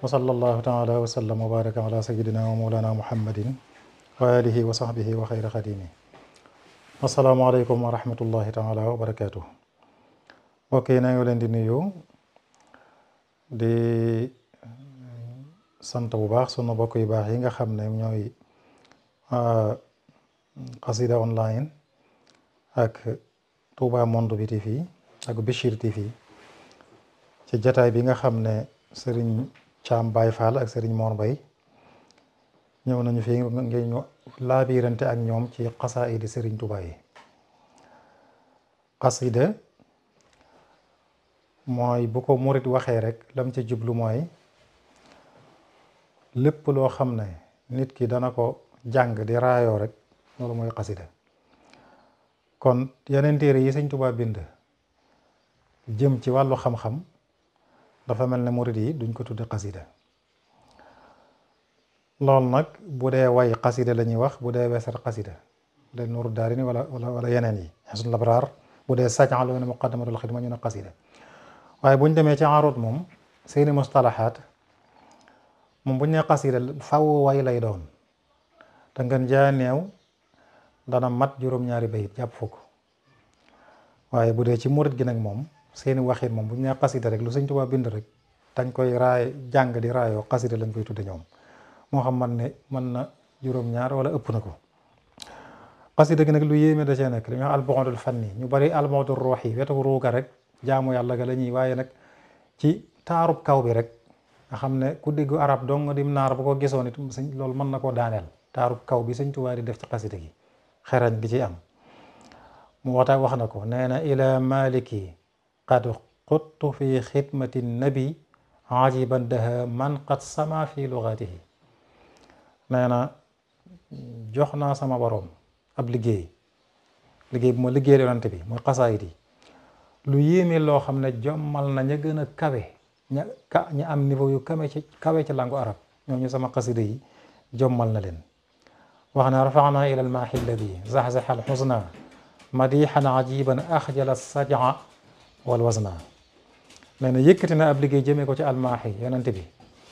wa sallallahu taala wa sallam wa baraka ala sayidina wa mawlana muhammadin wa alihi wa sahbihi wa xayra xadimi asalaamaaleykum wa rahmatullahi taala wa barakatuh mbokk yi na ngi leen di nuyu di sant bu baax sunu mbokk yu baax yi nga xam ne ñooy xasida online ak Touba Monde bi TV ak Bichir TV ci jataay bi nga xam ne sëriñ Caam Baay Fall ak sëriñ Mor Mbay ñëw nañu fi ngeen ñu laabirante ak ñoom ci xasaayidi sëriñ Touba yi xasida mooy bu ko murit waxee rek lam ci jublu mooy lépp loo xam ne nit ki dana ko jàng di raayoo rek loolu mooy xasida kon yeneen téere yi sëñ Tuubaa bind jëm ci wàllu xam-xam dafa mel ne murit yi duñ ko tudde xasida loolu nag bu dee way xasida la ñuy wax bu dee weesar xasida bu dee nuuru daarini wala wala wala yeneen yi xasul labraar bu dee sajan lu ne muqaddamatul xidma ñu ne xasida waaye buñ demee ci arut moom seeni mustalahaat moom buñ ne xasida faw way lay doon te ngeen jaa neew dana mat juróom-ñaari bayit jàpp fukk waaye bu dee ci murit gi nag moom seeni waxit moom bu ñu nee xasida rek lu sëñ Tuubaa bind rek dañ koy raay jàng di raayoo xasida lañ koy tudde ñoom moo xam man ne mën na juróom-ñaar wala ëpp na ko xasida gi nag lu yéeme da cee nekk li ñuy wax albu'dul fanni ñu bari albu'dur ruuhi wetu ruuga rek jaamu yàlla ga la ñuy waaye nag ci taarub kaw bi rek nga xam ne ku déggu arab dong dim naar bu ko gisoon it sëñ loolu mën na koo daaneel taarub kaw bi sëñ Tuubaa di def ci xasida gi xerañ gi ci am mu waxta wax na ko nee na ila maliki qad quttu fi xidmati nabi ajiban daha man qad sama fi lugatihi nee na jox naa sama boroom ab liggéey liggéey bu ma liggéey yonante bi muy xasaayit yi lu yéeme loo xam ne jommal na ña gën a kawe ña ka ña am niveau yu kawe ci kawe ci langu arab ñooñu sama xasida yi jommal na leen wax na rafaana ila almaahi alladi zaxzaxa alxusna madixan ajiban axjala sajaa wal wasna nee na yëkkati na ab liggéey jëmee ko ci almaahi yonente bi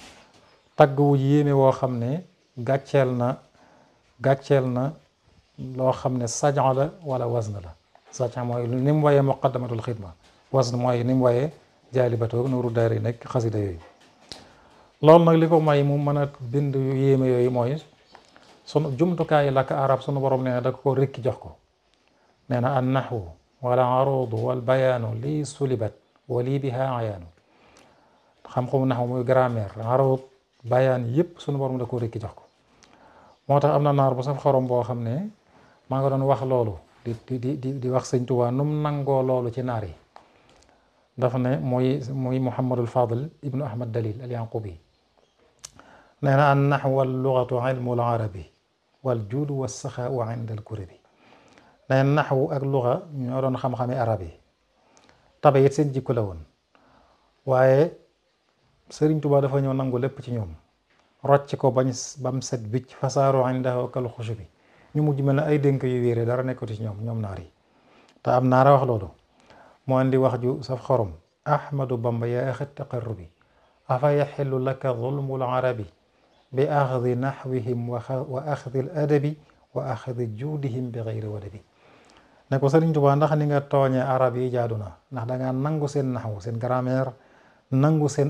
tagg wu yéeme woo xam ne gàcceel na gàcceel na loo xam ne sajaa la wala wasna la sajaa mooy ni mu wayee muqaddamatul xidma wasna mooy ni mu wayee jaalibatoog nuuru daari nekk xasida yooyu loolu nag li ko may mu mën a bind yu yéeme yooyu mooy sunu jumtukaay làkk arab sunu borom nee na da ko rekki jox ko nee na an naxwu wala arudu wal bayaanu lii sulibat wa lii biha ayaanu xam-xamu naxwu muy grammaire arud bayaan yëpp sunu borom da ko rekki jox ko moo tax am na naar bu saf xorom boo xam ne maa nga doon wax loolu di di di di wax sëñ Tuubaa nu mu nangoo loolu ci naar yi dafa ne muy muy Muhammadul Fadil ibnu Ahmad Dalil al Yanqubi nee na an naxwu wal lugatu ilmul arabi wal juudu wa saxaau inda al kurabi nee na naxwu ak luga ñoo doon xam-xami arab yi tabe it seen jikko la woon waaye Sëriñ Tuubaa dafa ñëw nangu lépp ci ñoom rocc ko bañ bam set bicc fasaaru indahu kal xusubi ñu mujj mel ne ay dénk yu wéere dara nekkatu ci ñoom ñoom naar yi te am naara wax loolu moo andi wax ju saf xorom ahmadu bamba yaa axi taqarrubi afa yaxillu laka zulmul arabi bi axdi naxwihim wa axdi al adabi wa axdi juudihim bi xayri wadabi ne ko Sëriñ Tuubaa ndax ni nga tooñee arab yi jaadu na ndax dangaa nangu seen naxwu seen grammaire nangu seen